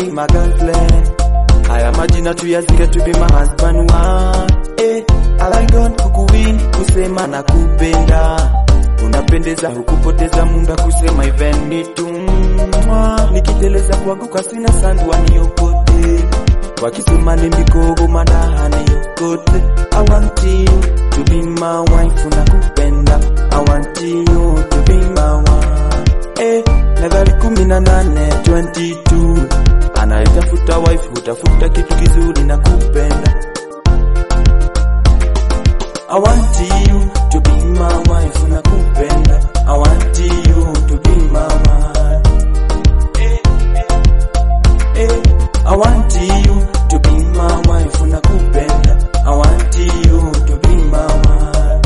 boy my girlfriend haya majina tuyazike to be my husband wa eh alangon kukuwin kusema na kupenda unapendeza hukupoteza muda kusema even me tu Mwa, nikiteleza kuanguka sina sandwa niokote wakisema ni mikogo madaha niokote I want you to be my wife nakupenda I want you to be my wife eh level kumi na nane 22 anayetafuta wife hutafuta kitu kizuri na kupenda I want you to be my wife nakupenda I want you to be my wife eh, eh, eh. I want you to be my wife nakupenda I want you to be my wife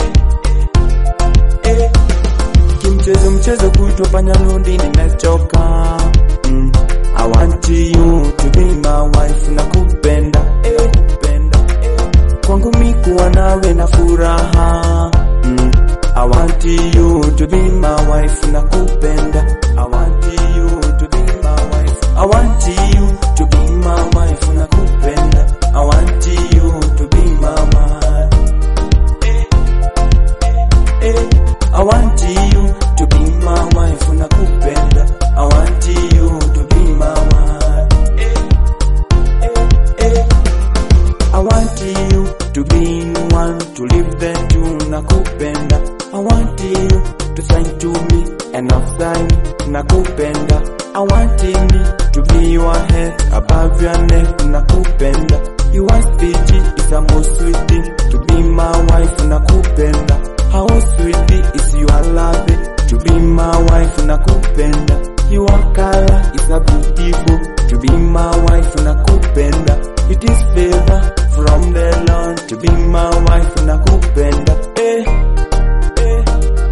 eh, eh, eh. Kimchezo mchezo kuitwa panya lundi nimechoka mm. I want you to be my wife nakupenda eh, kupenda eh. Kwangu mi kuwa nawe na furaha mm. I want you to be my wife nakupenda I want you to be my wife I want you to be my wife nakupenda I want you to be my wife eh, eh, eh. I want you to be my wife nakupenda I want you to be my wife eh, eh, eh. I want you to be one to live there to nakupenda I want you to sign to me enough sign nakupenda I want me to be your head above your neck nakupenda You are sweet is a most sweet thing to be my wife nakupenda How sweet is your love to be my wife nakupenda Your color is a beautiful to be my wife nakupenda It is favor from the Lord to be my wife nakupenda eh, eh,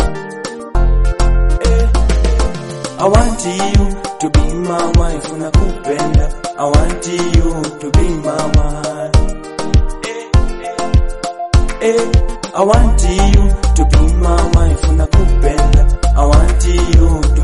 eh. I want you to be my wife nakupenda I want you to be my wife eh, eh. I want you to be my wife nakupenda I want you to